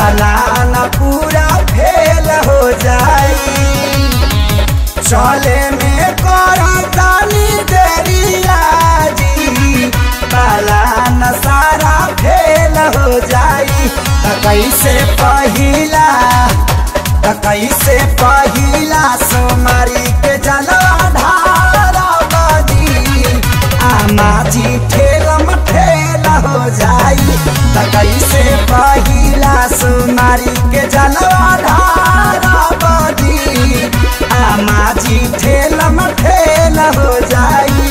पालान पूरा फेल हो जाई चले में करतानी देरिया जी पालान सारा फेल हो जाई त कैसे पहिला त कैसे पहिला सोमारी के जलवा ढारा बदी आमा जी ठेलम ठेल हो जाई त कैसे पहिला सोमारी के जलवा ढारा बदी आमा जी ठेलम ठेल हो जाई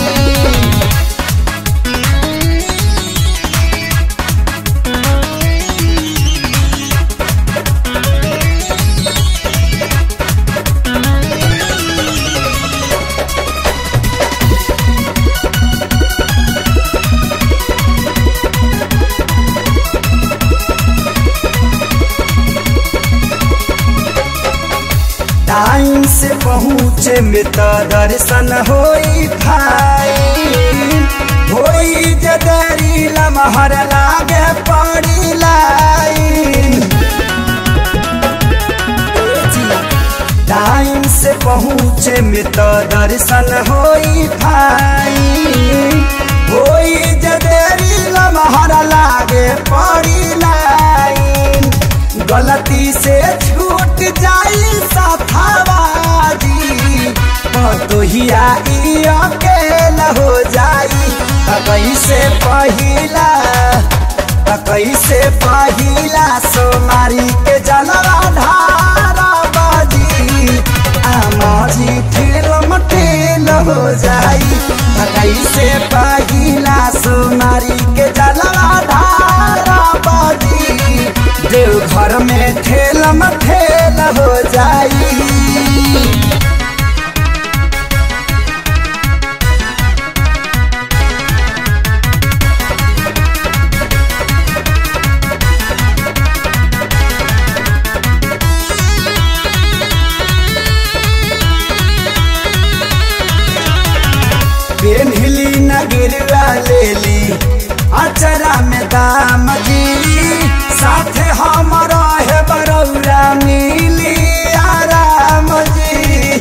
टाइम से पहुँचे में तो दर्शन होई भाई होई जदरी लमहर लागे पड़ी लाइन टाइम से पहुँचे में तो दर्शन होई भाई होई जदरी लमहर लागे पड़ी लाइन गलती से छूट जाई सथावादी तोहिया अकेल हो जाई त कैसे पहिला त कैसे पहिला सोमारी के जलवा ढारा बाजी आमाजी ठेलम ठेल हो जाई त कैसे पहिला सोमारी के जलवा ढारा बाजी देव घर में ठेलम ठेल हो जाई पेन्हिली न गिरवा लेली अचरा में दाम जी साथे हमारा है बरौरा मिली आराम जी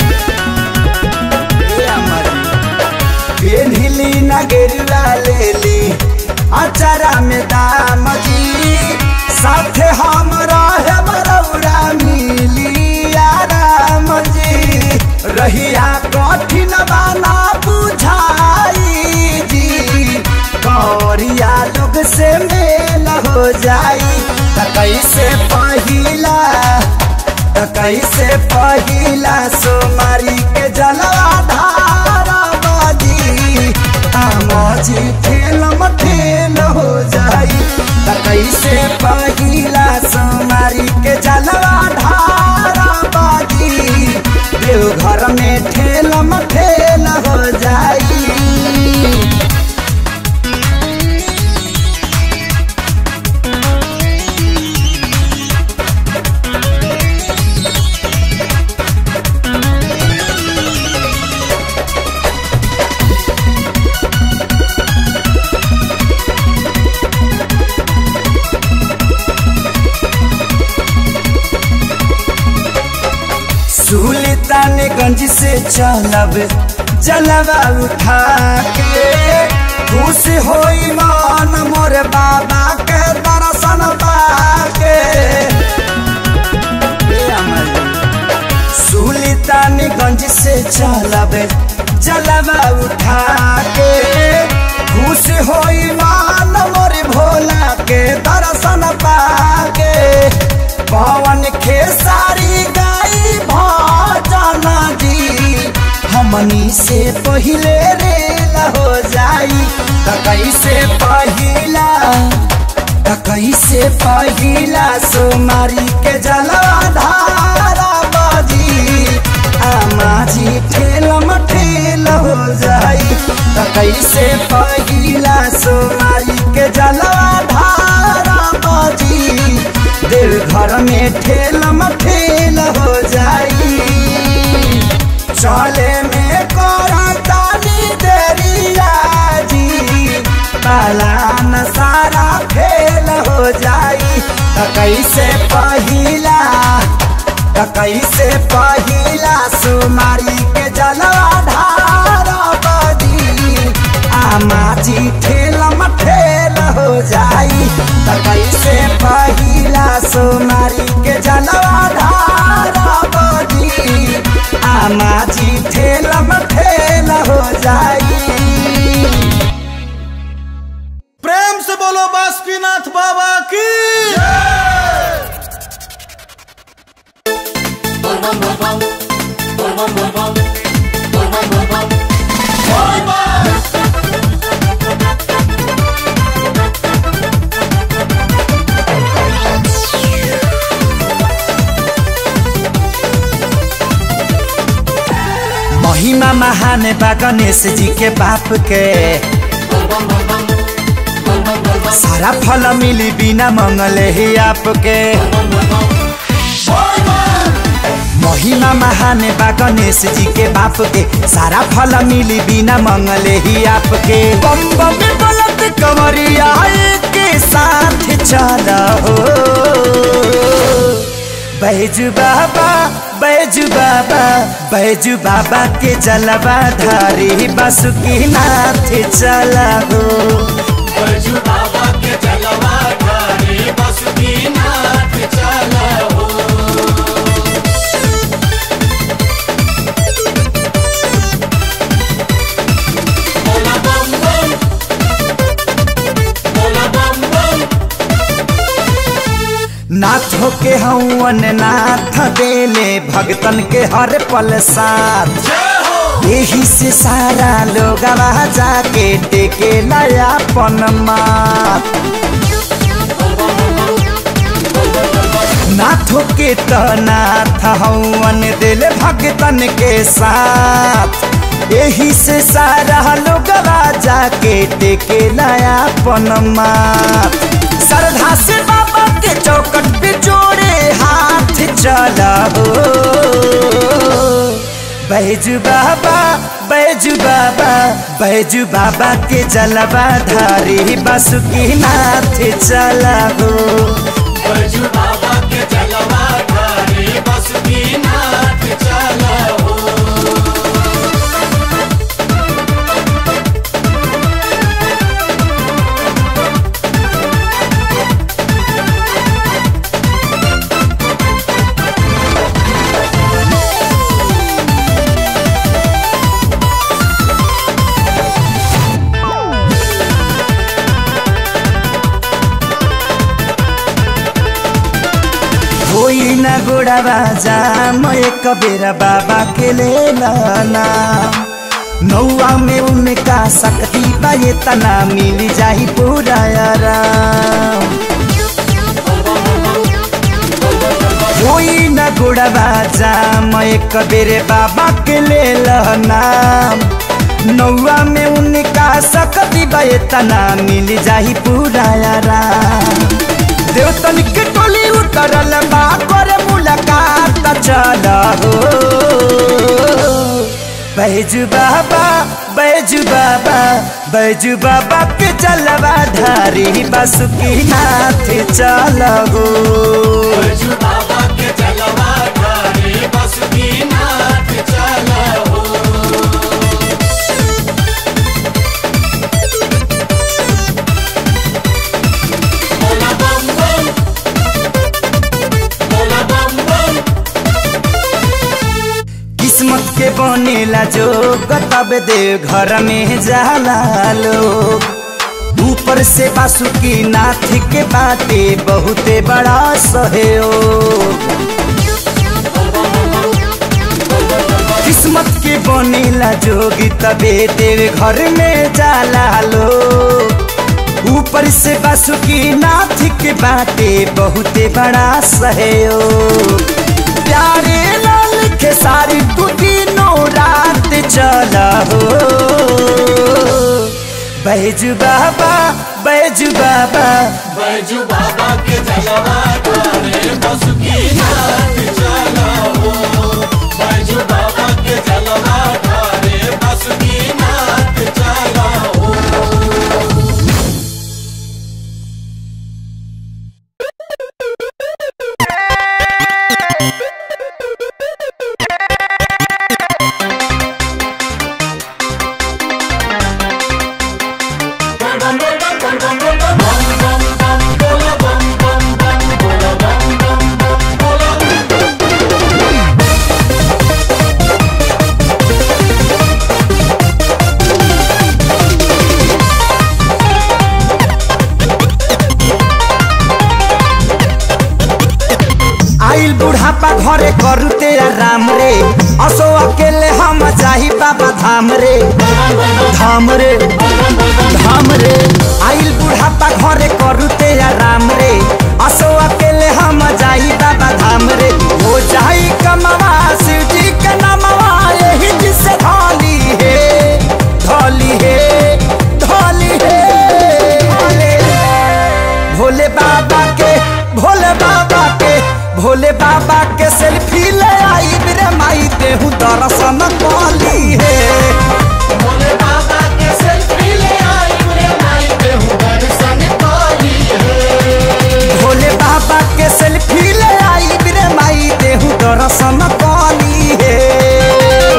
पेन्हिली न गिरवा लेली अचरा में दाम जी साथे हमारा है बरौरा मिली आराम जी रहिया कठिन बाना बुझाई जी कौरिया लोग से मेल हो जाई त कैसे पहिला त कैसे पहिला सोमारी के जलवा धारा बाजी आमाजी ठेलम ठेल हो जाई त कैसे पहिला सोमारी के जलवा धारा बाजी देव घर में ठेलम ठेल हो जाई सुल्तानगंज से चलब जलवा उठा के खुश होई मान मोर बाबा के दर्शन पाके सुल्तानगंज से चलब जलवा उठा के खुश होई मान मोर भोला के दर्शन पाके पवन खेसारी गाई भजन जी हमनी से पहिले रेल हो जाई त कैसे पहिला त कैसे पहिला सोमारी के जलवा धारा बाजी आमाजी ठेलम ठेल हो जाई त कैसे पहिला सोमारी के जलवा धारा बाजी देव घर में ठेलम ठेल हो जाई चले में करतानी देरिया जी पालान सारा फेल हो जाई त त कैसे पहिला त कैसे पहिला सुमारी के जलवा ढार बदी आमा जी ठेलम ठेल हो जाई त कैसे पहिला सुमारी के जलवा ढार बदी आमा जी ठेलम ठेल हो जाई प्रेम से बोलो बासुकीनाथ बाबा की महिमा महान बा गणेश जी के बाप के सारा फल मिली बिना मंगले ही आपके महिमा महान बा गणेश जी के बाप के सारा फल मिली बिना मंगले ही आपके बम बम बोलत कमरिया के साथ चल हो बैजू बाबा बैजू बाबा बैजू बाबा के जलवा धारी बासुकी नाथ चला हो बैजू बाबा के जलवा धारी बासुकीनाथ चला हो बोला बम बम बोला बम बम नाथ के हवन नाथ देले भगतन के हर पल साथ यही से सारा लोग जाके टेके नया पन माथ नाथो के तो नाथ हवन दिल भगतन के साथ यही से सारा लोग जाके टेके नया पन माथ श्रद्धा से बाबा के चौकट पे जोड़े हाथ चला हो बैजू बाबा बैजू बाबा बैजू बाबा के जलवा धारी बासुकी नाथ चला हो बैजू बाबा के जलवा धारी बासुकीनाथ चला हो होई न गोड़ावा जाम एक बेरा बाबा के ले लाना नौआ में उनका शक्ति बा ये तना मिल जाही पूरा आराम होई न गोड़ावा जाम एक बेरे बाबा के ले लाना नौआ में उनका शक्ति बा ये तना मिल जाही पूरा आराम देवतन के टोली उतरल बा करे मुलाकात चल हो बैजू बाबा बैजू बाबा बैजू बाबा के चलवा धारी बासुकी नाथ चल हो बैजू बाबा के जलवा धारी बासुकीनाथ चला हो बोला बम बम बोला बम बम किस्मत के बनेला जो तब दे घर में जाला लोग ऊपर से बासुकी नाथ के बाटे बहुते बड़ा सहयोग किस्मत के बनेला जोगी तबे तेरे घर में जाला लोग ऊपर से बासुकी नाथ के बाटे बहुते बड़ा सहयोग प्यारे लाल के सारी तू तीनों रात चला हो बैजू बाबा बैजू बाबा बैजू बाबा के जलवा धारे बासुकीनाथ चला हो बैजू बाबा के जलवा धारे बासुकीनाथ चला हो आइल बुढ़ापा घरे करू तेरा राम रे असो अकेले हम जाही बाबा धाम रे धाम रे धाम रे आइल बुढ़ापा घरे करू तेरा राम रे असो अकेले हम जाही बाबा धाम रे हो जाई कमवा शिव जी के नामवा यही जिसे धोली है धोली है धोली है भोले बाबा के भोले बाबा के भोले बाबा के सेल्फी ले आई मेरे माई देहू दर्शन कली है भोले बाबा के सेल्फी ले आई रे माई देहु दर्शन पाली है भोले बाबा के सेल्फी ले आई मेरे माई देहू दर्शन कली है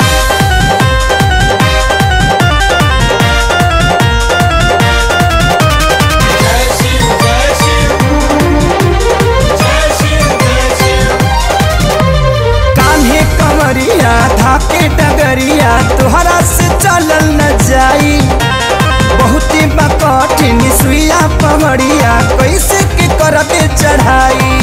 जय शिव जय शिव जय शिव जय शिव कान्हे कमरिया धाके डगरिया तोहरा से चलल न जाई बहुती बकठिन सुइया पमड़िया कैसे के करबे चढ़ाई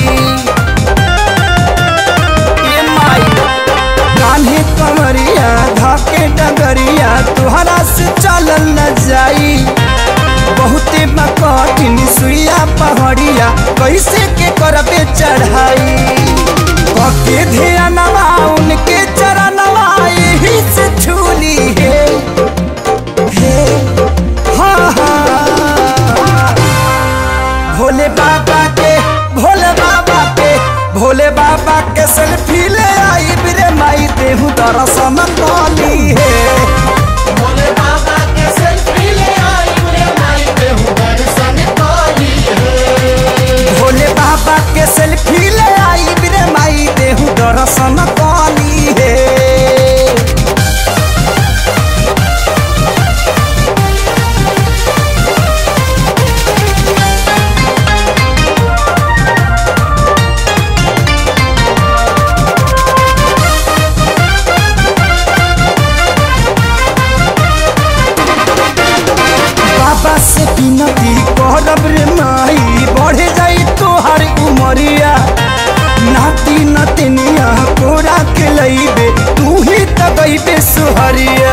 ए माई कान्हे कमरिया धाके डगरिया तोहरा से चलल न जाई बहुते बकठिन सुइया पहाड़िया कैसे के करबे चढ़ाई कके ध्यानवा उनके चरणवा यही से छूली है हे हाँ हाँ भोले बाबा के भोले बाबा के भोले बाबा के सेल्फी ले आई बिरे माई देहू दर्शन कली है भोले बाबा के सेल्फी ले आई रे माई देहु दर्शन पाली है भोले बाबा के सेल्फी ले आई बिरे माई देहू दर्शन कली है बाबा से विनती करब रे माई बढ़े जाई तोहर उमरिया नाती नतनिया कोरा के लईबे तू ही त गईबे सुहरिया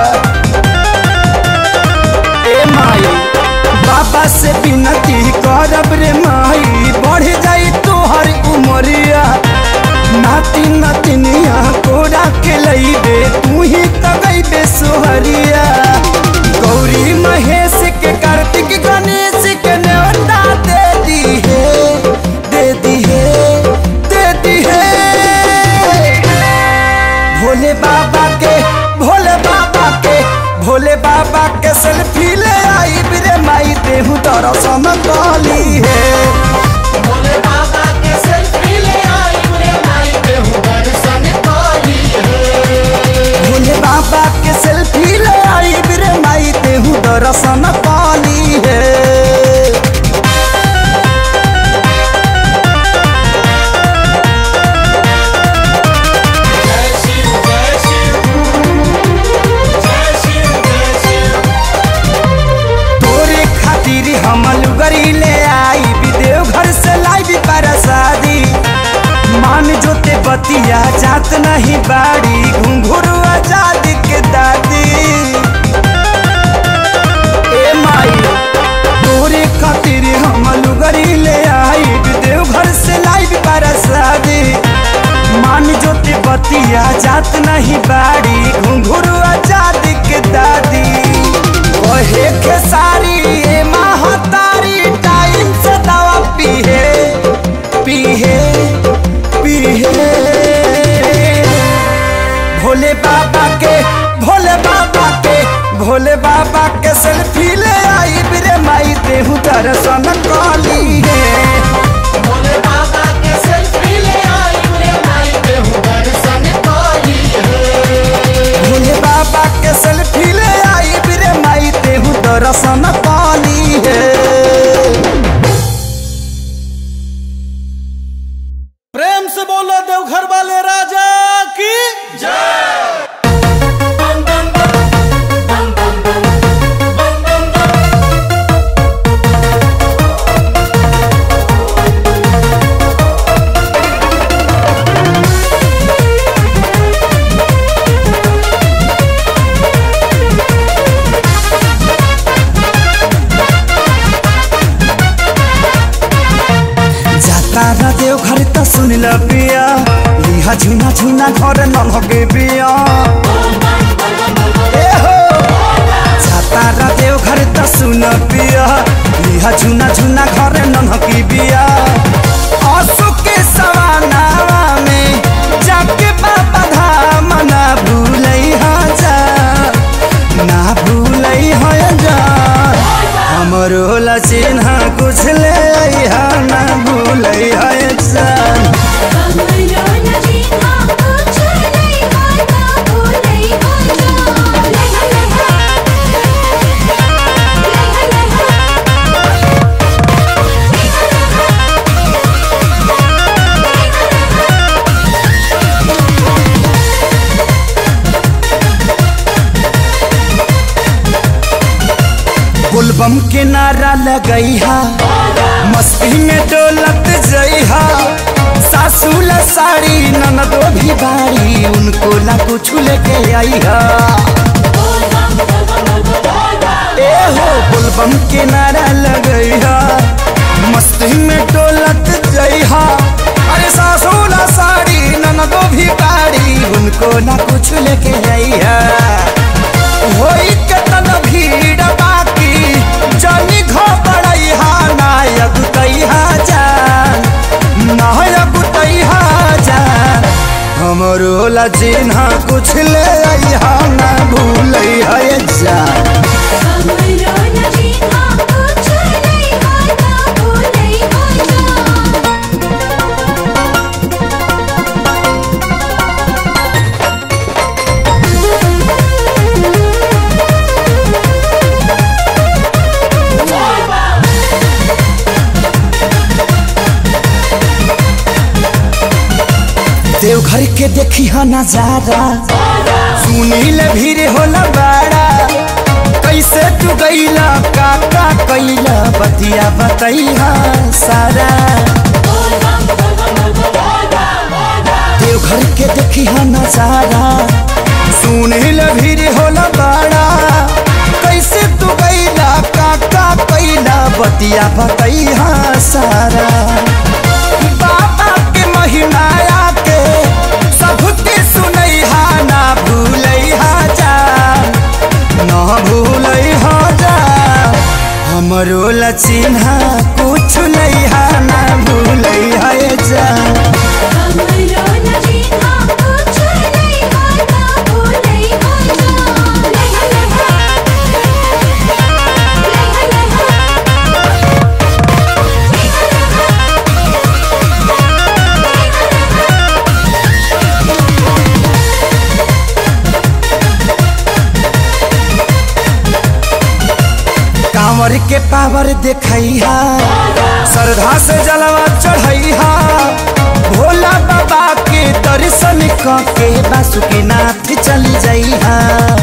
ए माई बाबा से विनती करब रे माई बढ़े जाई तोहर उमरिया नाती नतनिया कोरा के लईबे तू ही त गईबे सुहरिया गौरी महेश के कार्तिक गणेश के न्योता दे दी है दे दी है दे दी है भोले बाबा के भोले बाबा के भोले बाबा के सेल्फी ले आई बिरे माई देहू दर्शन कली है भोले बाबा के सेल्फी ले आई रे माई देहु दर्शन पाली है भोले बाबा के सेल्फी ले आई बिरे माई देहू दर्शन कली है जय शिव जय शिव जय शिव जय शिव तोरे खातिर हम लुगरी ले आई विदेव घर से लाई परसादी मान जोते बतिया जात नहीं बाड़ी घुंघरू आजाद के दादी ए माई तोरे खातिर हम लुगरी ले आई विदेव घर से लाई परसादी मान जोते बतिया जात नहीं बाड़ी घुंघरू आजाद के दादी कहे के सारी ए महतारी टाइम से दवा पीहे पीहे पीहे भोले बाबा के भोले बाबा के भोले बाबा के सेल्फी ले आई बिरे माई देहू दर्शन कली है भोले बाबा के सेल्फी ले आई रे माई देहु दर्शन पाली है भोले बाबा के सेल्फी ले आई बिरे माई देहू दर्शन कली है प्रेम से बोलो देवघर वाले राजा की बम बम बम बम बम बम बम बम तारा देव घर त सुन ल पिया लिहा झुना झुना घर न लगे पिया ए हो जा तारा देव घर त सुन पिया लिहा झुना झुना घर न लगे पिया आंसू के सवानावा में जाके बाबा धाम ना भूलई हा जा ना भूलई हा जा हमरो ला चिन्ह कुछ ले अइहा ना भूलई हा जा हमरो नजीना कुछ नहीं आता भूलई हो जा लेहा लेहा लेहा गुलबम के नारा लगई हा मस्ती में डोलत जइहा सासू ला साड़ी ननदो भी बाड़ी उनको ला कुछ लेके आई हा ए हो गुलबम के नारा लगई हा मस्ती में डोलत जइहा अरे सासू ला साड़ी ननदो भी बाड़ी उनको ना कुछ लेके आई हा होई केतन भीड़ बाकी जानी घबड़ई हा नायक तैहा जान नायक तैहा जान हमरो ला चिन्हा कुछ ले अइहा ना भूलई है जान हमरो नजीना कुछ नहीं आता भूलई हो जा देवघर के देखी हा नजारा सुनी ले भीड़ होला बाड़ा कैसे तू गईला का का कैला बतिया बतैहा सारा देवघर के देखी हा नजारा सुनी ले भीड़ होला बाड़ा कैसे तू गईला का का कैला बतिया बतैहा सारा बाबा के महिमाया के सबके सुनैहा ना भूलैहा जा ना भूलैहा जा हमरो ला चिन्हा कुछ लैहा ना भूलैहा जा हमरो नजीना कुछ नहीं आता भूलई हो जा लेहा लेहा कांवर के पावर देखैहा श्रद्धा से जलवा चढ़ैहा भोला बाबा के दर्शन क के बासुकीनाथ चली जइहा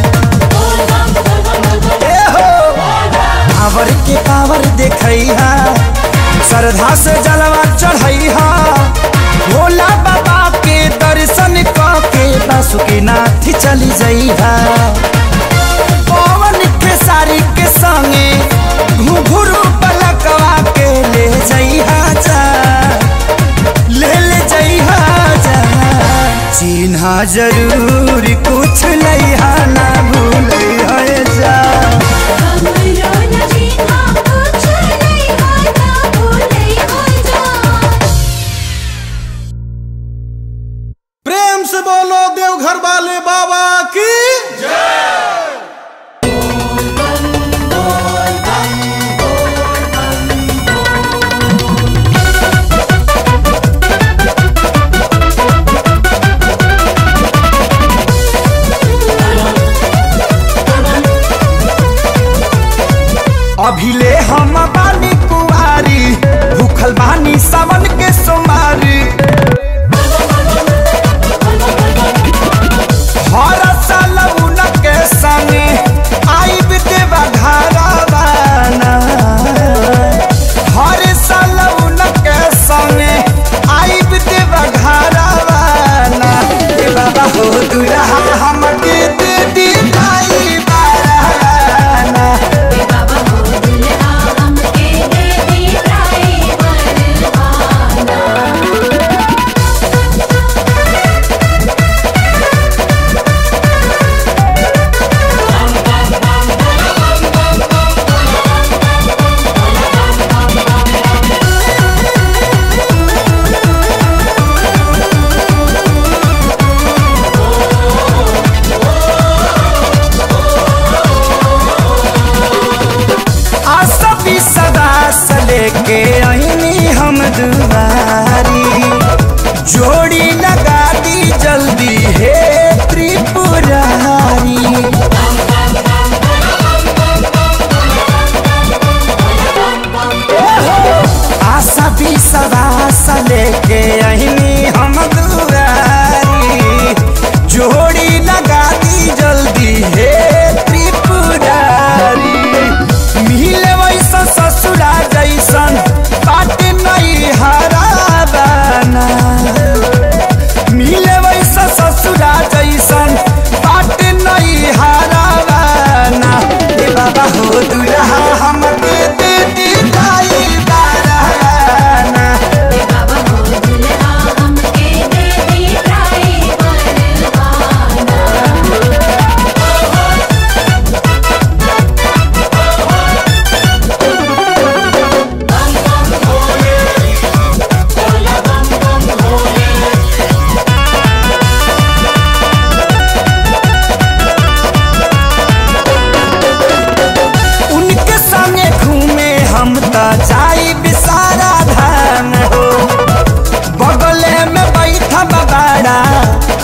ए हो पावर के पावर देखैहा श्रद्धा से जलवा चढ़ैहा भोला बाबा के दर्शन क के बासुकीनाथ चली जइहा पवन के सारी के संगे घुघुरु पलकवा के ले जइहा जा ले ले जइहा जा चिन्हा जरूर कुछ लइहा ना भूलइहा जा हमरो नजीना कुछ नहीं आता भूलई हो जा प्रेम से बोलो देवघर वाले बाबा की अभिले हम बानी कुआरी भूखल बानी सावन के सोमारी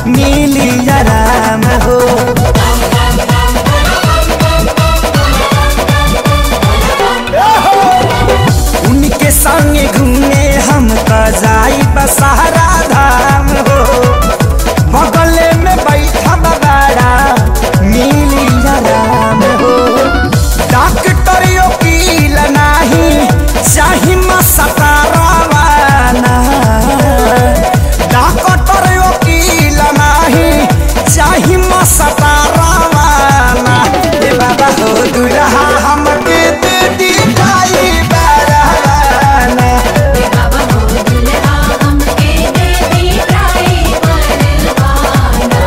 मिली आराम हो उनके संगे घूमे हम तो जाई बसहरा धाम हो बगले में बैठा बाड़ा मिली आराम हो डॉक्टर वकील नाही चाही मसतारावाना डॉक्टर वकील नाही चाही मसतारावाना ए बाबा हो दुल्हा हमके दे दी जाई बाराना बाबा हो दुल्हा हमके दे दी ड्राइवर वाला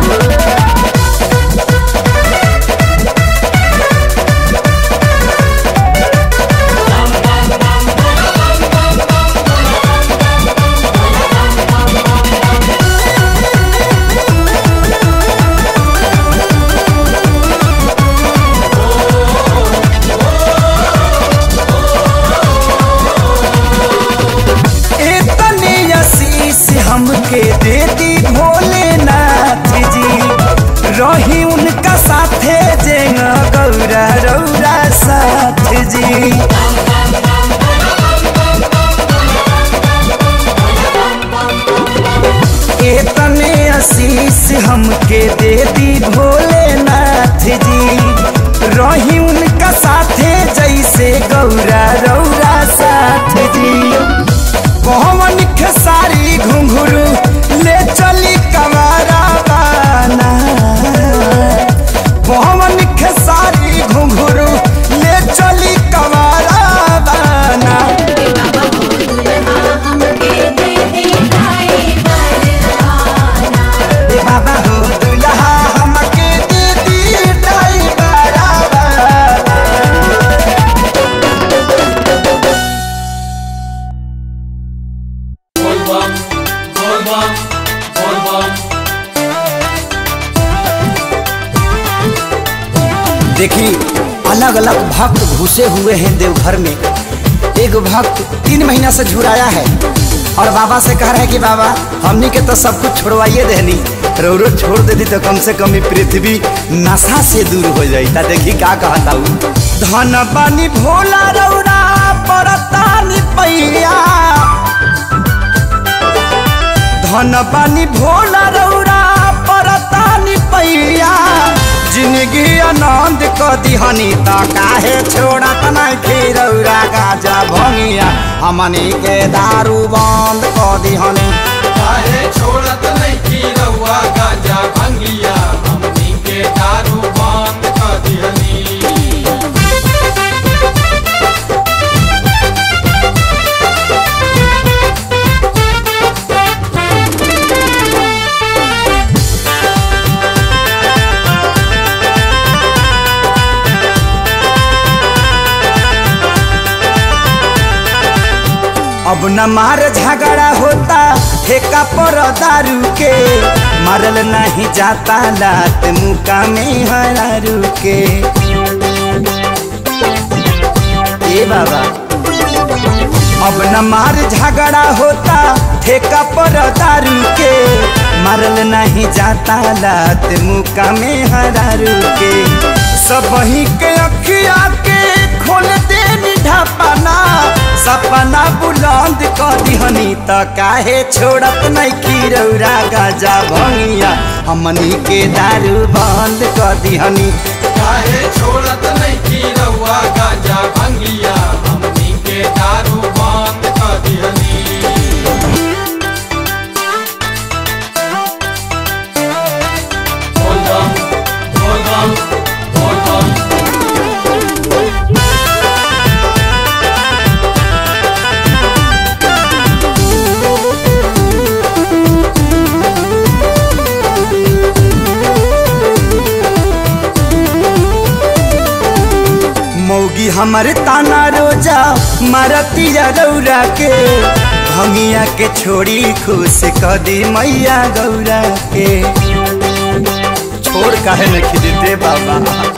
इतने आशीष हमके दे दी भोलेनाथ जी रही उनका साथे जेंग गौरा रौरा साथ जी इतने आशीष हमके दे दी भोलेनाथ जी रही उनका साथे जैसे गौरा रौरा साथ जी पवन खेसारी घुंघरू ले चली कमारा बाना पवन खेसारी घुंघरू ले चली कमारा बाना बाबा हो दुल्हा हमके दे दी ड्राइवर वाला ए बाबा हो दुल्हा हमके दे दी ड्राइवरा बाना देखी अलग अलग भक्त घुसे हुए हैं देवघर में एक भक्त तीन महीना से झुराया है और बाबा से कह रहा है कि बाबा हमनी के तो सब कुछ छोड़वाइए देनी रो रो छोड़ देती तो कम से कम ये पृथ्वी नशा से दूर हो जाई ता देखी का कहता हूँ धन बानी भोला रौरा परतानी पैया धन बानी भोला रौरा परतानी पैया जिंदगी आनंद क दिहनी त काहे छोड़त नहीं खीरौरा गाजा भंगिया हमनी के दारू बंद क दिहनी काहे छोड़त नहीं की रउआ गांजा भंगिया हमनी के दारू बंद कर दिहनी अब न मार झगड़ा होता ठेका पर दारू के मारल नहीं जाता लात मुका में हरारू के ए बाबा अब न मार झगड़ा होता ठेका पर दारू के मारल नहीं जाता लात मुका में हरारू के सब ही के अखिया के खोल दे ढापना सपना बुलंद कर दिहनी त काहे छोड़त नहीं खीरौरा गाजा भंगिया हमनी के दारू बंद कर दिहनी काहे छोड़त नहीं की रउआ गांजा भंगिया हमनी के दारू बंद कर दिहनी बोल बम बोल बम बोल बम मौगी हमर ताना रोजा मारतिया रौरा के भंगिया के छोड़ी खुश क दी मैया गौरा के छोड़ काहे न खिदते बाबा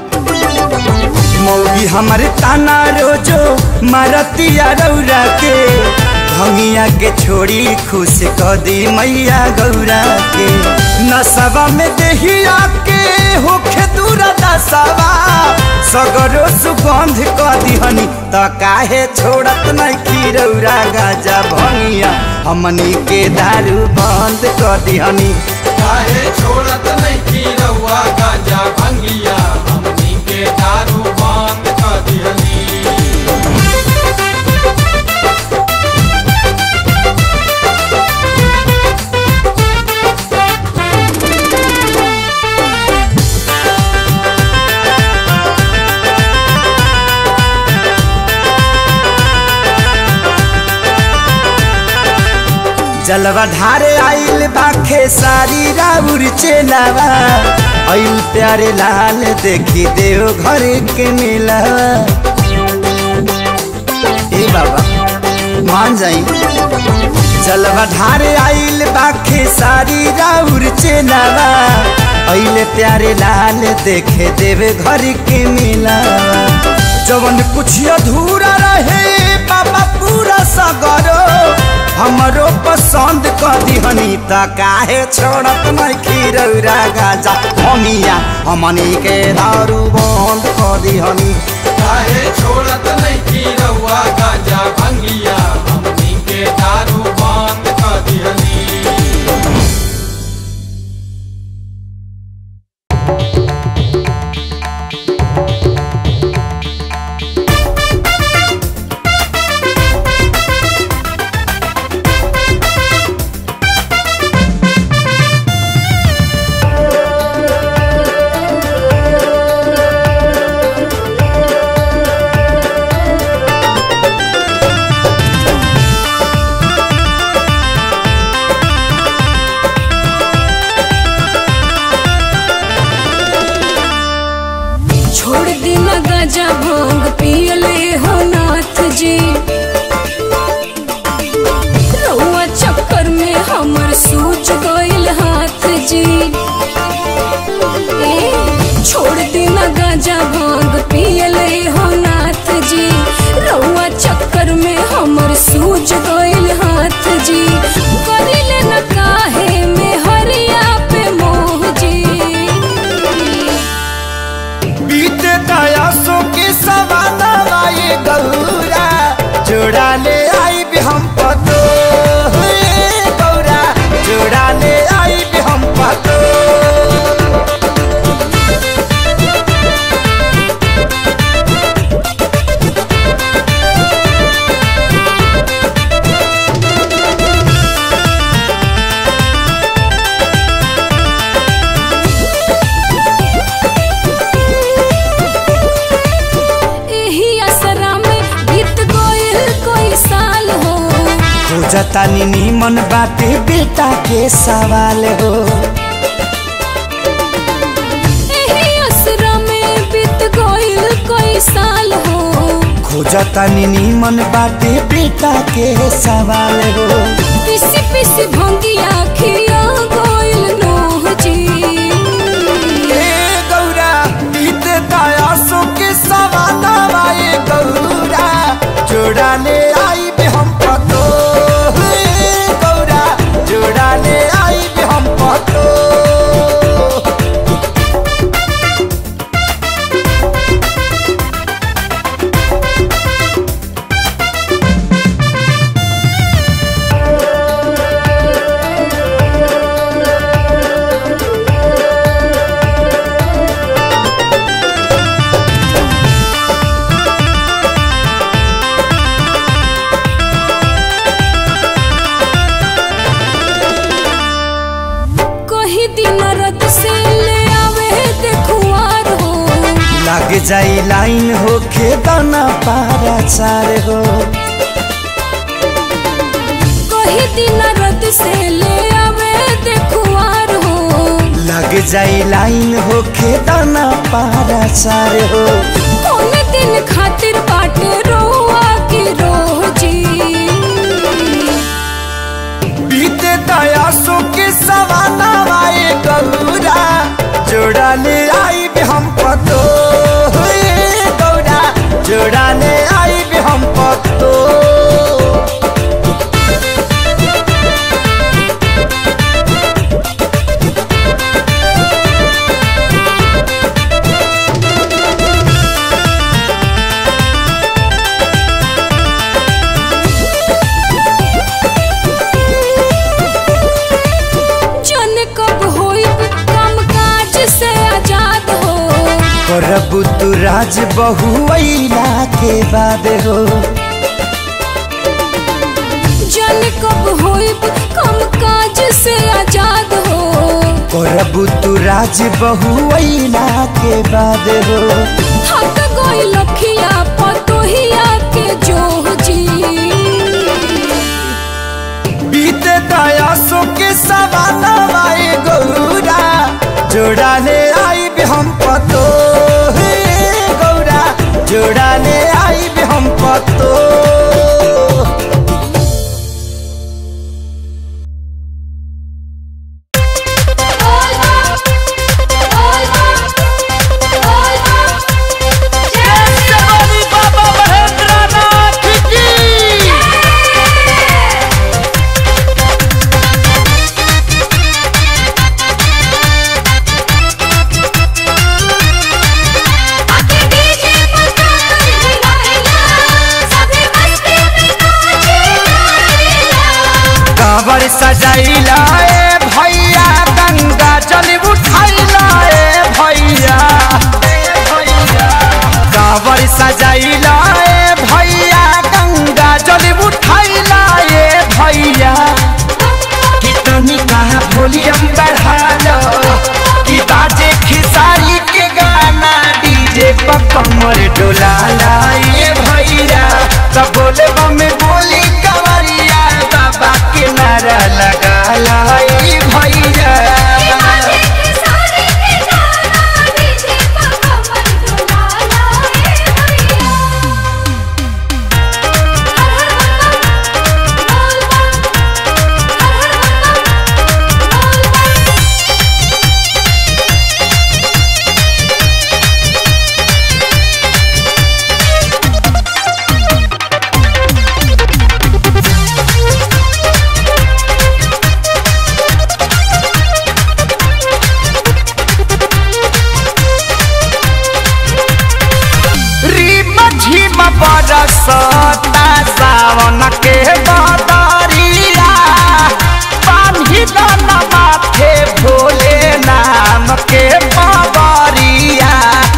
मौगी हमर ताना रोजो मारतिया रौरा के भंगिया के छोड़ी खुश क दी मैया गौरा के नसवा में देहिया के होखे दूरा दसवा सगरो सुगंध क दिहनी त काहे छोड़त नहीं खीरौरा गाजा भंगिया हमनी के दारू बंद क दिहनी काहे छोड़त नहीं की रउआ गांजा भंगिया हमनी के दारू बंद कर दिहनी जलवा ढारे आइल बाखे सारी राउर चेलावा आइल प्यारे लाल देखी देव घर के मेलावा ए बाबा मान जाई जलवा ढारे आइल बाखे सारी राउर चेलावा आइल प्यारे लाल देखे देव घर के मेलावा जवन कुछ अधूरा रहे बाबा पूरा सगरो हमरो पसंद कर दिहनी त काहे छोड़त नहीं खीरौरा गाजा हमिया हमनी के दारू बंद कर दिहनी काहे छोड़त नहीं की रउआ गांजा भंगिया हमनी के दारू बंद कर दिहनी छोड़ दिन गजा भांग पियले हो नाथ जी रउआ चक्कर में हमर सूझ गइल हाथ जी ए, छोड़ दिन गजा भांग पियले हो नाथ जी रउआ चक्कर में हमर सूझ गइल हाथ जी करिले न काहे में हरिया पे मोह जी बीते दयासों के सवाना ये गौरा जोड़ा ले आई भी हम पतो हे गौरा जोड़ा ले आई भी हम पतो एही असरा में बीत गइल कोई साल हो खोजता नीमन बाटे बेटा के सवाल हो एही असरा में बीत गइल कोई साल हो खोजता नीमन बाटे बेटा के सवाल हो पिसी पिसी भंगिया खिया गइल नोह जी ए गौरा बीते दयासों के सवाना ये गौरा जोड़ा ले आई भी हम पतो हे गौरा जोड़ा ले आई भी हम पतो कही दिन रत से ले आवे देखुआर हो लग जाई लाइन हो खेदाना पारा चार हो कही दिन रत से ले आवे देखुआर हो लग जाई लाइन हो खेदाना पारा चार हो कौन दिन खातिर बाटे रोआ के रोह जी बीते दयासों के सवाना वाए गौरा जोड़ा ले आई भी हम पतो हे गौरा जोड़ा ले आई भी हम पतो करबू तू राज बहुला के बाद हो जन कब होइब कम काज से आजाद हो करबू तू राज बहुला के बाद हो थक गई लखिया पतोहिया के जोह जी बीते दया सो के सवाना वाए गौरा जोड़ा ले आई भी हम पतो हे गौरा जोड़ा ले आई भी हम पतो कांवर सजैला ए भैया गंगा जल उठैला ए भैया कांवर सजैला ए भैया गंगा जल उठैला ए भैया कितनी कहा वॉल्यूम बढ़ा लो कि बाजे खिसारी के गाना डीजे पर कमर डोला लाए भैया तब बोले में बोली कवरिया बाबा के नारा लगा लाई भैया रीम झिम बरसता सावन के बदरिया पानी दान माथे भोले नाम के बबरिया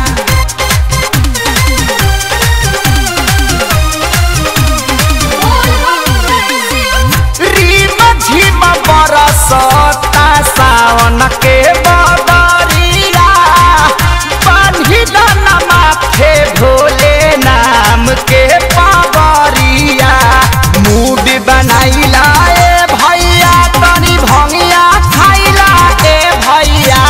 रीम झिम बरसता सावन के बदरिया पानी दान माथे भोले नाम के पावरिया मूड बनाइला ए भैया तनी भंगिया खाइला ए भैया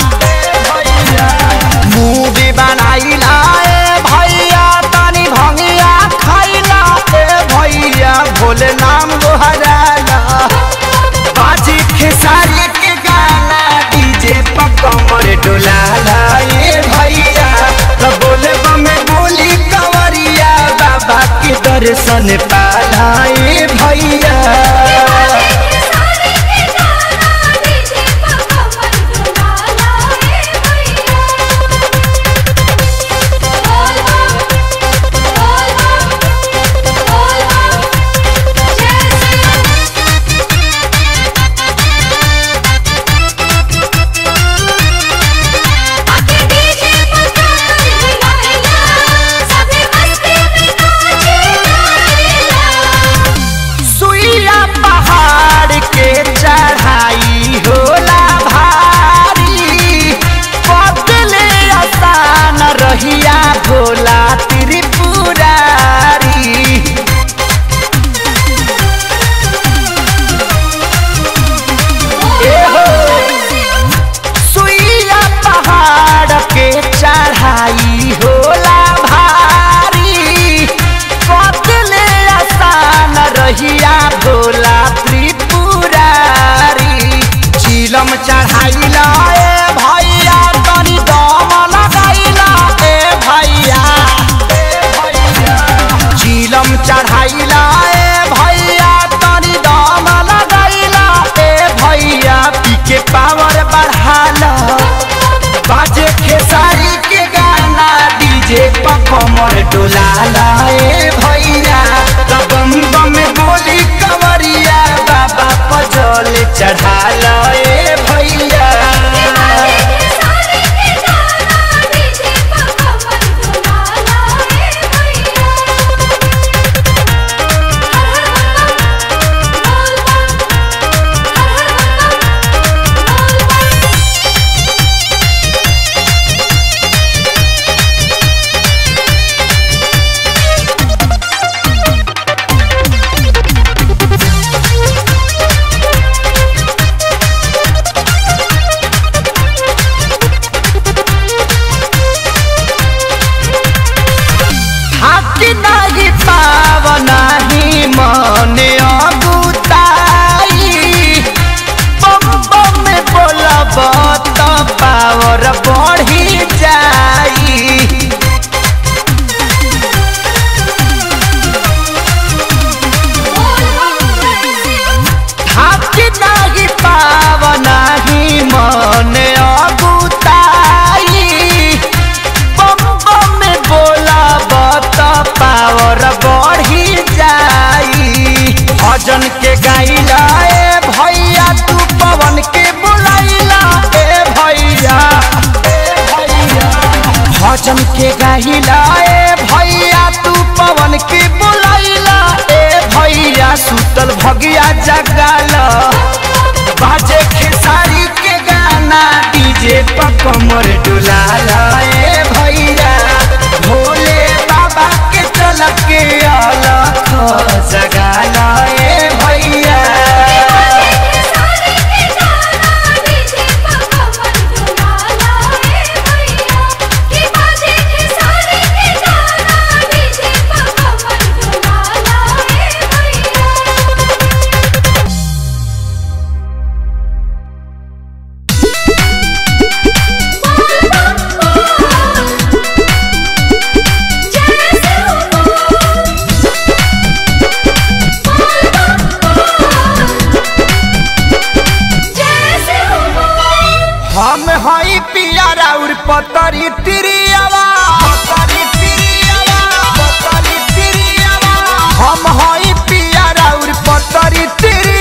मूड बनाइला ए भैया तनी भंगिया खाइला ए भैया भोले नाम गोहराला बाजी खेसारी के गाना डीजे पर कमर डोलाला ए भैया तो बोले बमे बोली कंवरिया बाबा के दर्शन पाला ए भैया सुइया पहाड़ के चढ़ाई होला भारी बदले आसान रहिया भोला त्रिपुरारी ए हो सुइया पहाड़ के चढ़ाई होला भारी बदले आसान रहिया भोला त्रिपुरारी चिलम चढ़ाइला ए भैया तनी दम लगाइला ए भैया चिलम चढ़ाइला ए भैया तनी दम लगाइला ए भैया पी के पावर बढ़ाला बाजे खेसारी के गाना डीजे पर कमर डोलाला ए भैया तब बम बम बोली कंवरिया बाबा पर जल चढ़ाला ए भैया सारे के गाना डीजे पर पावना ही मन अगुताई बम बम में बोला बत पावर बढ़ी जाई भजन के गाइला ए भैया तू पवन के बुलाइला ए भैया भजन के गाइला ए भैया तू पवन के बुलाइला ए भैया सुतल भगिया जगाला बाजे खेसारी के गाना डीजे पर कमर डुलाला ए भैया भोले बाबा के चल के अलख जगाला ए भैया हम हई पिया राउर पतरी तिरियावा पतरी तिरियावा पतरी तिरियावा हम हई पिया राउर पतरी तिरियावा